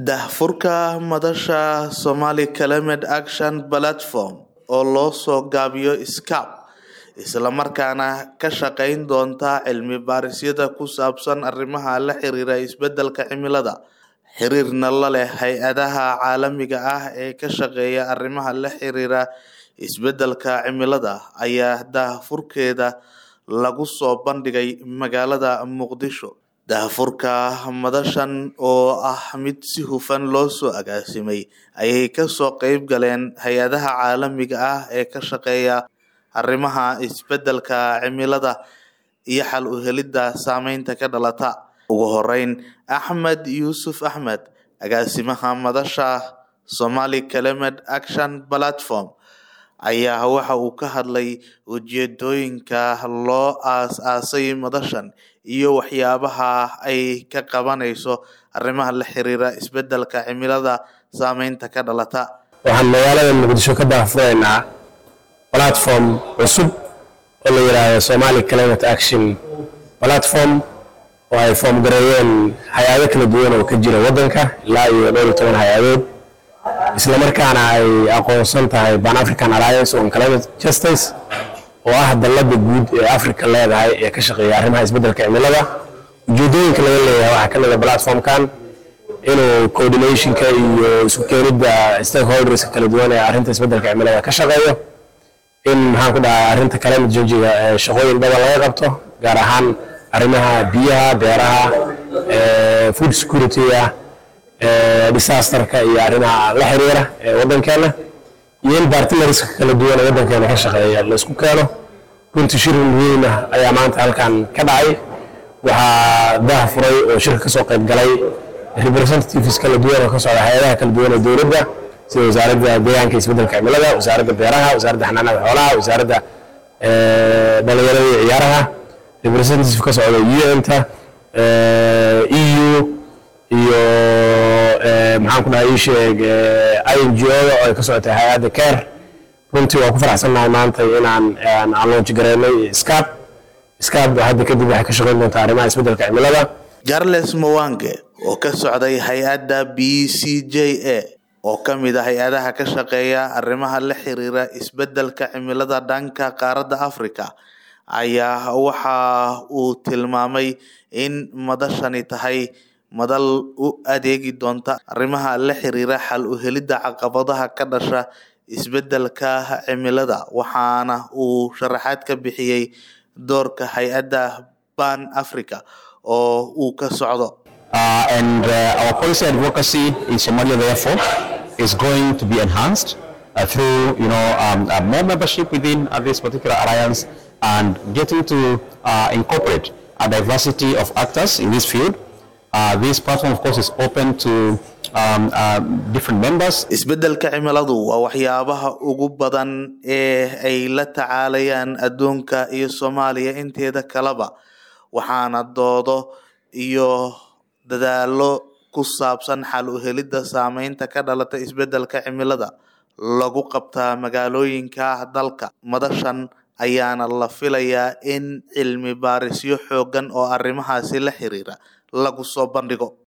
Daahfurka madasha Somali Climate Action Platform oo loo soo gaabiyo SCAP isla markaana ka shaqayn doonta cilmi baarisyada ku saabsan arrimaha la xiriira isbedelka cimilada, xiriirna la leh hay'adaha caalamiga ah ee ka shaqeeya arrimaha la xiriira isbedelka cimilada ayaa daahfurkeeda lagu soo bandhigay magaalada Muqdisho. Daahfurka madashan oo ah mid si hufan loo soo agaasimay ayay kasoo qayb galeen hay'adaha caalamiga ah ee ka shaqeeya arrimaha isbedelka cimilada iyo xal u helidda saameynta ka dhalata. Ugu horeyn, Axmed Yuusuf Axmed, agaasimaha madasha Somali Climate Action Platform, ayaa waxa uu ka hadlay ujeedooyinka loo aas-aasay madashan iyo waxyaabaha ay ka qabanayso arrimaha la xiriira isbedelka cimilada saameynta ka dhalata. waxaan magaalada muqdisho ka daahfuraynaa platform cusub oo la yidhaahdo somali climate action platform oo ay foom gareeyeen hay-ado kala duwan oo ka jira waddanka ilaa iyo dhowr iyo toban hay-adood isla markaana ay aqoonsan tahay pan african alliance on climate justice oo ah dallada guud ee africa leedahay ee ka shaqeeya arrimaha isbedelka cimilada ujeedooyinka laga leeyahay waxaa ka mid a platformkan inuu coordinationka iyo isku keenidda stakeholderska kala duwan ee arrinta isbedelka cimilada ka shaqeeyo in maxaan ku dhahay arrinta climate change-ga ee shaqooyin badan laga qabto gaar ahaan arrimaha biyaha beeraha food security-ga disasterka iyo arrimaha la xiriira ee waddankeena iyo in partnerska kala duwan ee waddankeena ka shaqeeya la isku keeno runtii shir weyn ah ayaa maanta halkan ka dhacay waxaa daah furay oo shirka kasoo qayb galay representatives kala duwan oo ka socda hay-adaha kala duwan ee dowladda sida wasaaradda deegaanka iyo isbedelka cimilada wasaaradda beeraha wasaaradda xanaanada xoolaha wasaaradda dhalinyarada iyo ciyaaraha representative ka socda un-ta eu iyo maxaan ku dhahay ii sheeg ingo-da oo ay ka socotay hay-adda care runtii waa ku faraxsannahay maanta inaan aan launch gareynay scap scap hadda kadib waxay ka shaqayn doontaa arrimaha isbedelka cimilada Charles Mwange oo ka socday hay-adda BCJ oo ka mid ah hay-adaha ka shaqeeya arrimaha la xiriira isbedelka cimilada dhanka qaaradda Afrika ayaa waxa uu tilmaamay in madashani tahay madal u adeegi doonta arrimaha la xiriira xal u helidda caqabadaha ka dhasha isbedelka cimilada waxaana uu sharaxaad ka bixiyey doorka hay-adda Pan Africa oo uu ka socdo Uh, and uh, our policy advocacy in Somalia, therefore, is going to be enhanced uh, through, you know, um, uh, more membership within uh, this particular alliance and getting to uh, incorporate a diversity of actors in this field. Uh, this platform, of course, is open to um, uh, different members. isbedelka cimiladu waa waxyaabaha ugu badan ee ay la tacaalayaan adduunka iyo Soomaaliya inteeda kaleba waxaana doodo iyo dadaalo ku saabsan xal u helidda saameynta ka dhalata isbedelka cimilada lagu qabtaa magaalooyinka dalka madashan ayaana la filayaa in cilmi baarisyo xooggan oo arrimahaasi la xiriira lagu soo bandhigo